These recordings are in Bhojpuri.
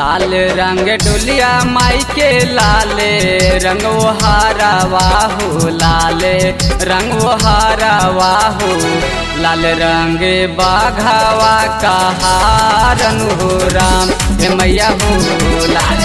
लाल रंग डुलिया माई के लाले रंग वो हारा वाहू लाले रंग वो हारा वाहू लाल रंग बाघावा का हारन हो राम हे मैया हो लाल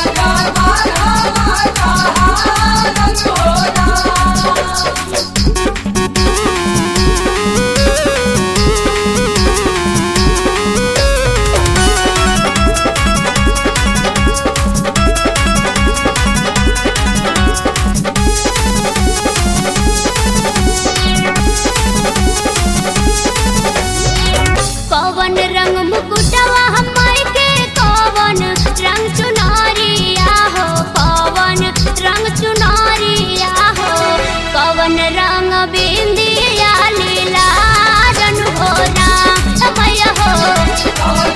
कवन रंग मुकुटवा हमार के कवन रंग चुनरिया हो कवन रंग चुनरिया हो कवन रंग बिंदिया लीला रन हो राम समय हो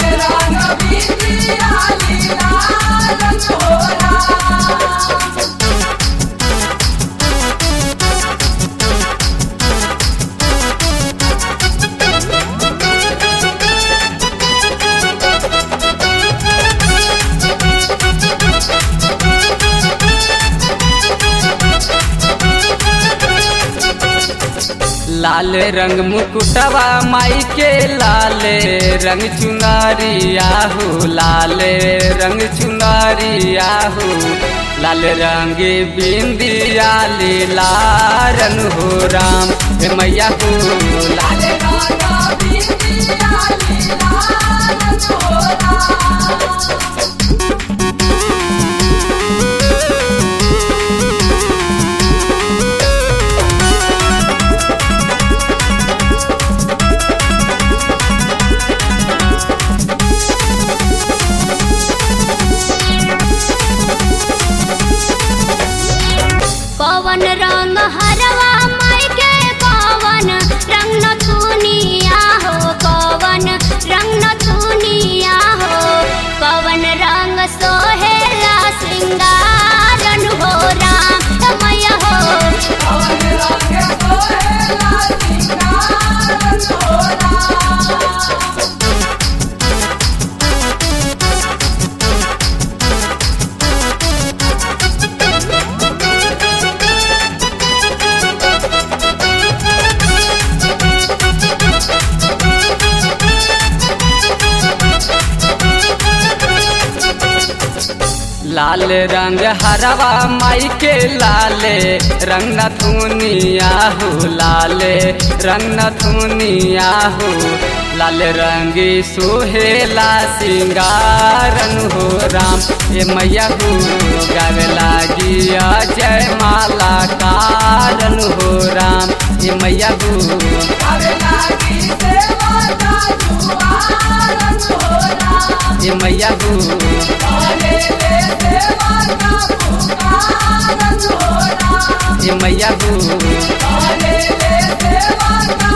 लाल रंग मुकुटवा माई के लाले रंग चुनारिया हो लाले रंग चुनारिया हो लाल रंग बिंदिया लीला रन हो राम हे मैया हो लाल पवन रंग हरवा माई के पवन रंग नथुनिया हो पवन रंग नथुनिया हो पवन रंग सोहेला श्रृंगारन हो राम समय हो लाल रंग हरवा माई के लाले रंग नथुनिया हो लाले रंग नथुनिया हो लाल रंग सोहेला सिंगारन हो राम ए मैया हो गावे लागी जय माला कारन हो राम ए मैया हो गावे लागी ए मैया हो ए मैया हो